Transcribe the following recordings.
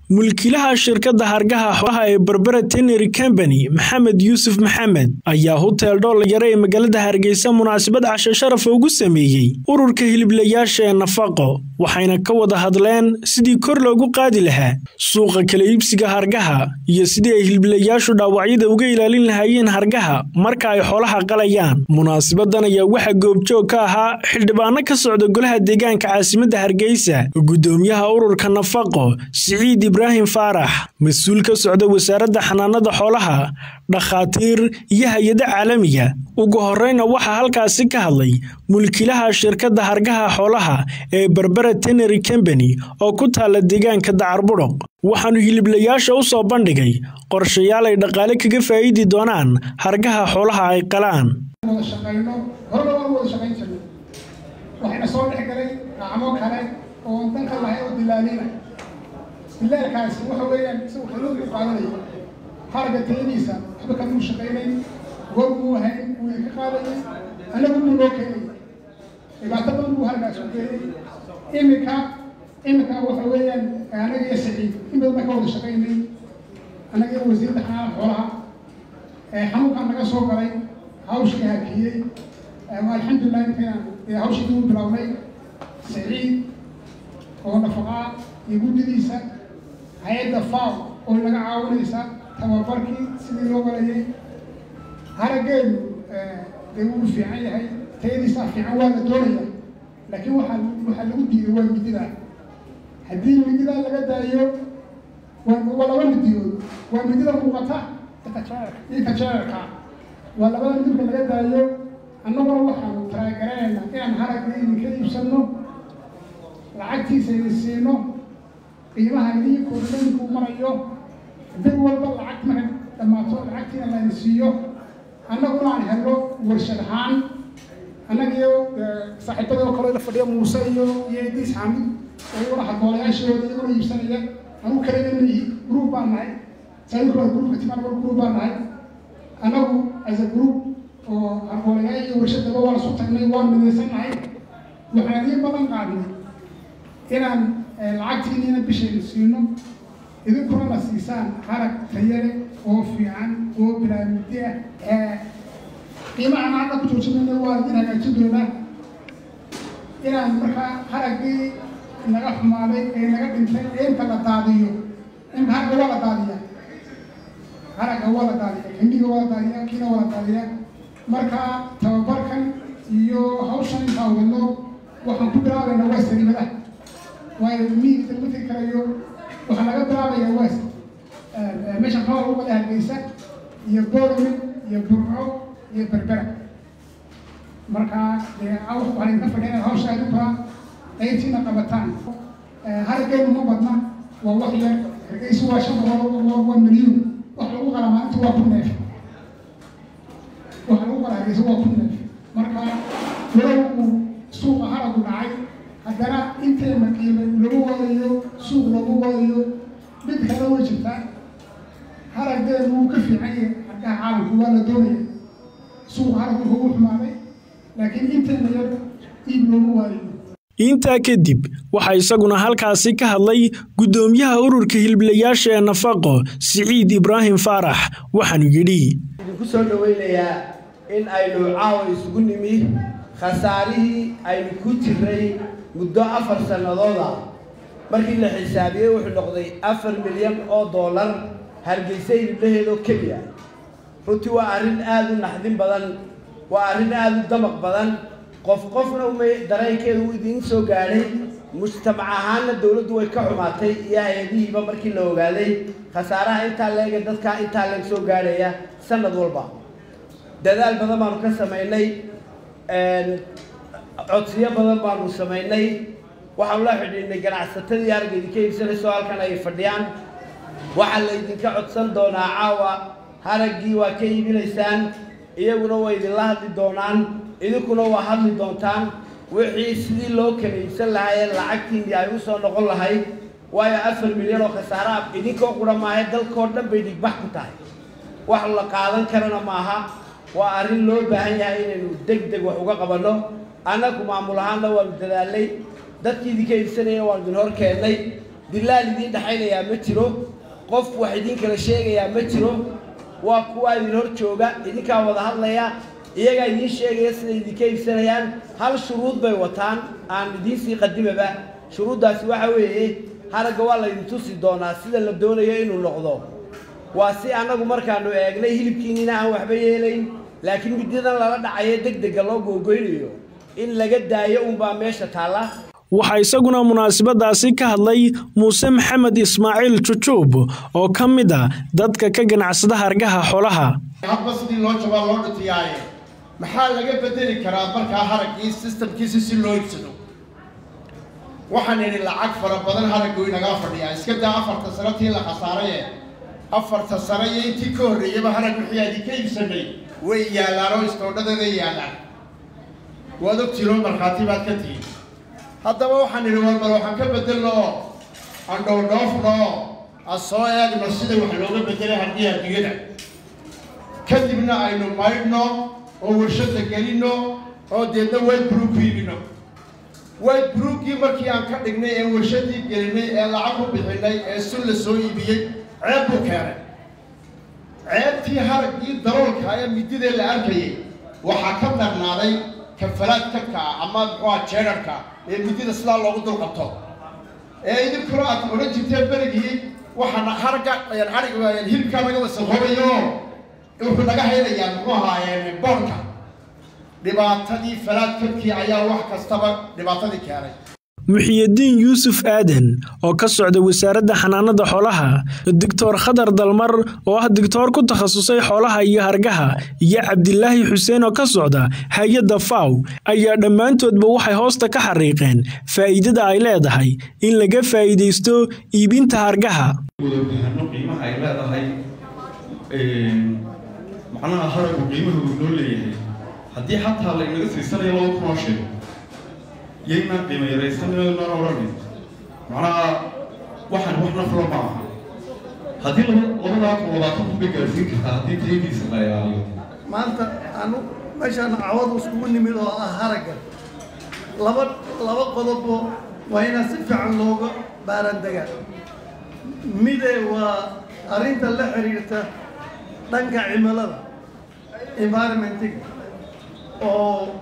mulkiilaha shirkadda hargaha xoolaha ee berbera tenary combany maxamed yuusuf maxamed ayaa hotel dhoolyare ee magaalada hargeysa munaasabad cashe sharafa ugu sameeyey ururka hiliblayaasha ee nafaqo waxayna ka wada hadleen sidii kor loogu qaadi lahaa suuqa kala iibsiga hargaha iyo sidii ay hiliblayaashu dhaawacyada uga ilaalin lahaayeen hargaha marka ay xoolaha qalayaan munaasabadan ayaa waxaa goobjoog ka ahaa xildhibaano ka socda golaha deegaanka caasimadda hargeysa gudoomiyaha ururka nafaqo siciid ibraahim faarax mas-uul ka socda wasaaradda xanaanada xoolaha dhakhaatiir iyo hay-ada caalamiga ugu horeyna waxaa halkaasi ka hadlay mulkiilaha shirkadda hargaha xoolaha ee berbera tenary combany oo ku taala deegaanka dacarbudhoq waxaanu hiliblayaasha u soo bandhigay qorshayaal ay dhaqaale kaga faa'iidi doonaan hargaha xoolaha ay qalaan waxayna soo dhex galay gacmo kale oo danka lahay oo dilaalina dilaalkaasi waxa weeyaan isagu xaluun u qaadanaya harga tayadiisa waxba kamuu shaqaynay goor buu hayn wuu ka qaadayay anagu buu loo keenay dhibaato badan buu hargaas ku keenay iminka iminka waxa weeyaan anaga iyo saciid in badan baan ka wada shaqaynay anaga iyo wasiirda xanaana xoolaha xanuunkaan naga soo galay hawshii hakiyey alxamdulilah intaan hawshii dib u bilownay saciid oo nafaqaa iyo guddidiisa hay-adda faw oo naga caawinaysa tababarkii sidii loo galayay haraggeedu dee wuu fiican yahay tayadiisaa fiican waa la doonaya laakiin waxaa waxaa lagu diiday waa midida haddii midida laga daayo waa laba midiyood waa midida muuqata iyo kajeerka waa labada midibka laga daayo annaguna waxaanu talaagaraynayna inaan haragga idinka iibsanno lacagtiisa idin siino qiimaha idin koordininku marayo bil walba lacag markay dhammaato lacagtiina la idin siiyo annaguna aan helno warshad ahaan annagiyo saaxiibada oo kale la fadhiya muuse iyo iyo idiis xaamid oo iyaguna hagoolayaashooda iyaguna iibsanaya anu kaliya mihi group baan nahay saayirku waa groupka timaan group baan nahay annagu as a group oo hagoolayaal iyo warshadaba waan isu tagnay waan midaysannahay waxaan idiin badan qaadnay inaan lacagtiiniina bishayna siino idinkuna la siisaan harag tayale oo fiican oo bilaamidi ah qiimahan hadda ku joojinayna waa idin hagaajin doonaa inaan markaa haraggii naga xumaaday ee naga dhintay ee inta la daadiyo inta haragga waa la daadiyaa haragga waa la daadiya xindiga waa la daadiya kiina waa la daadiya marka tababarkan iyo hawshan intaa wadno waxaan ku bilaabaynaa waa sariimadaha waayo miigta lagu tegi karayo waxaa laga bilaabayaa west meesha xool lagu wada hargeysa iyo boorame iyo burco iyo berbera marka dee waxaan idinka fadhiya hawsha adinkaa qaybtiina qabataan haraggeenu ma badna waa wax yar hargeysa waa shan boqol waa milyuun wax lagu qala maalinta waa ku neef waxa lagu qala hargeysa waa ku neef marka walow uu suuqa haragu dhacay haddana inteena qiime lagu waayayo suuq lagu waayayo mid kale way jirtaa haraggeenu wuu ka fiican yahay hargaha caalamku waa la doonaya suuqa haragu ugu xumaaday laakiin inteena yar iib loogu waayayo intaa kadib waxaa isaguna halkaasi ka hadlay guddoomiyaha ururka hiliblayaasha ee nafaqo siciid ibraahim faarax waxaanu yidhi idinku soo dhoweynayaa in aynu caawa isugu nimi khasaarihii aynu ku jiray muddo afar sannadooda markii la xisaabiyey wuxuu noqday afar milyan oo dollar hargeysa hiliblaheedoo keliya runtii waa arrin aada u naxdin badan waa arrin aada u damaq badan qof qofna umay dareenkeedu uu idiin soo gaadhay mujtamac ahaanna dowladdu way ka xumaatay iyo hay-adihiiba markii la ogaaday khasaaraha intaa leega dadkaa intaa leeg soo gaadhaya sanad walba dadaal badan baanu ka samaynay codsiyo badan baanu samaynay waxaanu la xidhiidhnay ganacsatadii arga idinka iibsanayso halkan ay fadhiyaan waxaa la idinka codsan doonaa caawa haraggii waa ka iibinaysaan iyaguna way idinla hadli doonaan idinkuna waa hadli doontaan wixii sidii loo kala iibsan lahaayeen lacagtiinii ay u soo noqon lahayd waayo afar milyan oo khasaaraha idinkoo qura maahe dalkoo dhan bay dhigbax ku tahay wax la qaadan karana maaha waa arrin loo baahan yahay inaynu deg deg wax uga qabanno annagu maamul ahaanna waanu dadaalnay dadkii idinka iibsanaya waanu idin hor keennay dilaal idiin dhexaynayaa ma jiro qof wax idiin kala sheegayaa ma jiro waa kuwaa idin hor jooga idinkaa wada hadlaya iyagaa idiin sheegaya siday idinka iibsanayaan hal shuruud bay wataan aan idiin sii qadimaba shuruuddaasi waxa weeye haragga waa laydin tusi doonaa sida la doonayo inuu noqdo waa si annagu markaanu eegnay hilibkiinina aan waxba yeelayn laakiin midyadan lala dhacayo deg dega loo googoynayo in laga daayo unbaa meesha taalla waxaa isaguna munaasabadaasi ka hadlay muuse maxamed ismaaciil jujuub oo ka mid a dadka ka ganacsada hargaha xoolaha hadba sidii loo jabaa loo dhutiyaaye maxaa laga bedeli karaa markaa haraggii sistamkiisi si loo iibsado waxaan idhi lacag fara badan haraggu inagaa fadhiyaa iska daa afarta sano tii la khasaaraye afarta sano iyo intii ka horreeyaba harag wixii aad idinka iibsanay way yaallaan oo istoodhadeeda yaallaan waad ogtiinoo markhaati baad ka tihin haddaba waxaan idhi war bal waxaan ka bedelno oo aan dhowdhoofno oo aan soo eegno sida wax looga bedelay haddii adduunyada kadibna aynu maydhno oo warshadda gelinno oo deedna white brook ku iibino white brookii markii aan ka dhignay ee warshaddii gelinay ee lacag ku bixinay ee sun la soo iibiyey ceeb buu keenay ceebtii haraggii daroolka ee mididee la arkayay waxaa ka darnaaday kafalaad kabka ama muxuuha jeerarka ee midida sidaa loogu dul qabto ee idinkuna aad odhan jirteen berigii waxaana haragga harig hilibkaa laga wasaqoobayo wuxuu naga haynayaa muxuu ahaayeen boorka dhibaatadii falaad kabkii ayaa wax kastaba dhibaatadii keenay muxiyadiin yuusuf aadan oo ka socda wasaaradda xanaanada xoolaha doctor khadar dalmar oo ah digtoor ku takhasusay xoolaha iyo hargaha iyo cabdilaahi xuseen oo ka socda hay-adda faw ayaa dhammaantoodba waxay hoosta ka xariiqeen faa'iidada ay leedahay in laga faa'iidaysto iibinta hargaha wadabahano qiimaha ay leedahay macnaha haragu qiimaha uu noo leeyahay haddii xataa laynaga siisanayo laba kunoo sheego yaynaan qiimo yaraysanaynan odhanin macnaha waxaan wax nafla ma aha haddii laba labadaa kun labaatan kun bay gaarsiin kartaa haddii tayadiisa la ilaaliyo maanta anu meeshaan cawadu iskugu nimid oo ah haragga laba laba qodobo waa inaa si fiican looga baarandegaa mide waa arrinta la xiriirta dhanka cimilada environmentiga oo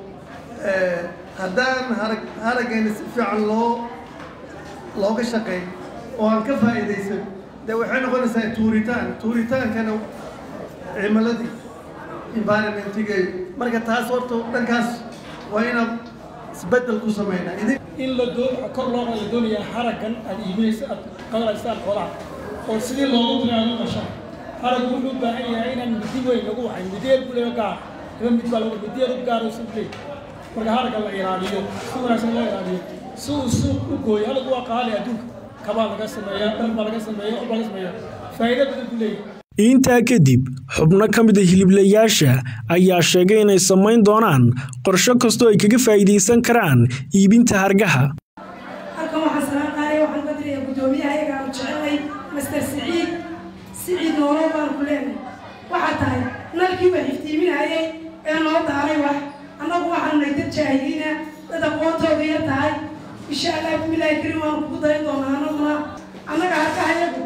haddaan harag haraggeena si fiican loo looga shaqeyn oo aan ka faa'iidaysan dee waxay noqonaysaa tuuritaan tuuritaankana cimiladii environmentiga marka taas horta dhankaas waa inaan isbeddel ku sameynaa idin in la doo kor loo la doonayaa haraggan aad iibinaysa aad qadalaysaan xoolaha oo sidii loogu tiraado qasha haraggu wuxuu u baahan yahay inaan midi weyn lagu waxay mideed buleyo gaar iba mid baa lagu mideed u gaar oo sableey marka haragga la ilaaliyo si wanaagsan loo ilaaliyo si uu suuq u gooyo halagu waa qaali adduunka kabaa laga sameeyaa dhar baa laga sameeya wax baa laga sameeyaa faa'iido badan buu leeyahay intaa kadib xubno ka mid a hiliblayaasha ayaa sheegay inay samayn doonaan qorsho kastoo ay kaga faa'iidaysan karaan iibinta hargaha halkan waxaan salaan qaadaya waxaan ka diraya guddoomiyaha ayaga aanu jecelnay master siciid siciid noolo baan ku leenahay waxaa tahay nalkii waa iftiiminayay ee noo daaray wax annagu waxaanu nahay dad jaahiliina dad aqoontooda yar tahay insha allah bismillaahi karim waan kugu dayan doonaa annaguna annaga harkahayagu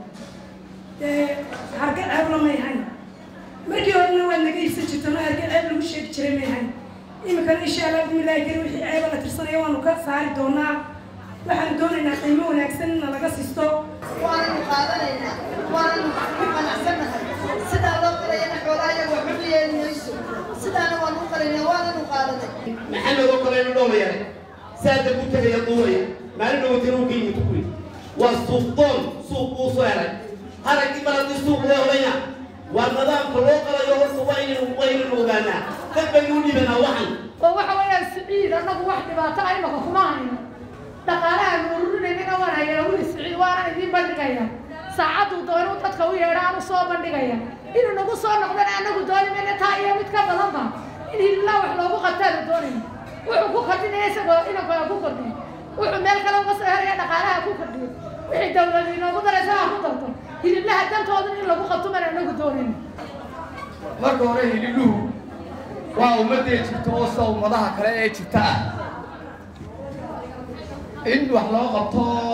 dee harga ceeb lamay hayn markii horena waad naga iibsan jirtano harga ceeb lagu sheegi jiray may hayn iminkana insha allah bismillaahi karim wixii ceeba la tirsanaya waanu ka saari doonaa waxaanu doonaynaa qiimo wanaagsan in laga sisto waananu qaadanaynaa waananu ku qanacsannahay sidaa loo qalayana xoolaha iyaga waxba ma yeeli mayso sidaana waanu u qalaynaa waananu qaadanay maxamed oo kale inu dhowrayare saada ku tegaya duuraya maalin dhowatana u qiimi tukuri waa suuq doon suuq buu soo helay haraggii mar haddii suuq loo helaya waa nidaamka loo qalayo horta waa inaynu waa inaynu ogaanaa dad baynu u dhibanaa waxan oo waxa weeyaan siciid annagu wax dhibaato ah imaka kuma hayno dhaqaalaha nururinayna waan hayaa wili siciid waana idiin bandhigaya saacaduu doono dadka u yeedha aan u soo bandhigaya inuu nagu soo noqdana annagu dooni mayna taa iyo mid ka badanba in hiliblaha wax loogu qabtaanu doonayna wuxuu ku kordhinaya isagoo inanka ku kordhiyo wuxuu meel kale uga soo helaya dhaqaalaha ku kordhiyo wixii dawladu inoogu daraysa ha ku darto hiliblaha dantooda in lagu qabto mana anagu doonayna marka hore hilibluhu waa ummadee jirta oo sida ummadaha kale ee jirta ah in wax loo qabto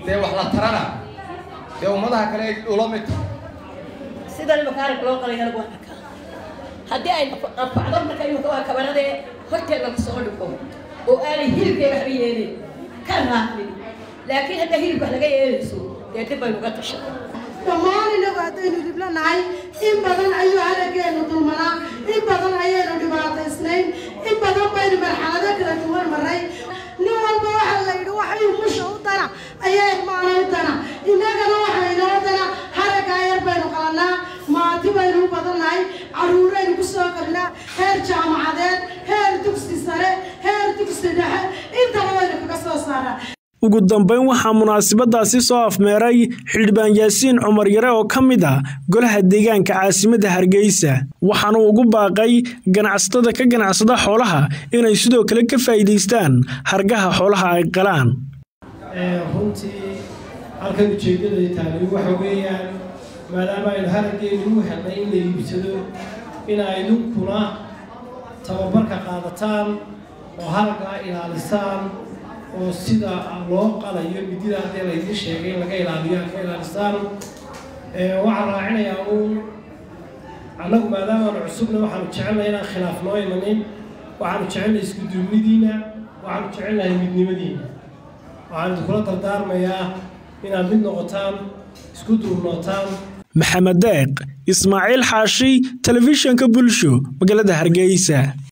dee wax la tarana dee ummadaha kale ay ula mid sidan imaka arag loo qalay anigu waan arkaa haddii ay anfacdo marka imaka waa kabaradee horteeda la soo dhigo oo aanay hilibkeega waxba yeelin ka raacin laakiin hadda hilibka wax laga yeelayso dee dib baynu uga tashan dhammaan inagu haddaynu dhiblo nahay in badan ayuu halageenu dulmanaa in badan ayaynu dhibaataysnayn in badan baynu marxalado kala duwan maray nin walba waxaa la yidhi waxay musha u dana ayaa irmaana u dana innagana waxaa inoo dana haraggaa yar baynu qalanaa maati baynu u badannahay carruuraynu ku soo kornaa heer jaamacadeed heer dugsi sare heer dugsi dhexe intaba waynu kaga soo saaraa ugu dambeyn waxaa munaasabadaasi soo afmeeray xildhibaan yaasiin cumar yare oo ka mid ah golaha deegaanka caasimadda hargeysa waxaana ugu baaqay ganacsatada ka ganacsada xoolaha inay sidoo kale ka faa'iidaystaan hargaha xoolaha ay qalaan runtii halkan ujeeddada taani waxa weeyaan maadaama aynu haraggeenu u helnay in la iibsado in aydunkuna tababarka qaadataan oo haraggaa ilaalisaan oo sida loo qalayo midida haddee laydiin sheegay in laga ilaaliyo aad ka ilaalistaan waxaan raacinayaa uun annagu maadaamaanu cusubna waxaanu jecelnahay inaan khilaaf noo imanin waxaanu jecelnahay iskuduubnidiina waxaanu jecelnahay midnimadiina waxaan idinkula dardaarmayaa inaad mid noqotaan isku duubnootaan maxamed deeq ismaaciil xaashi telefishanka bulsho magaalada hargeysa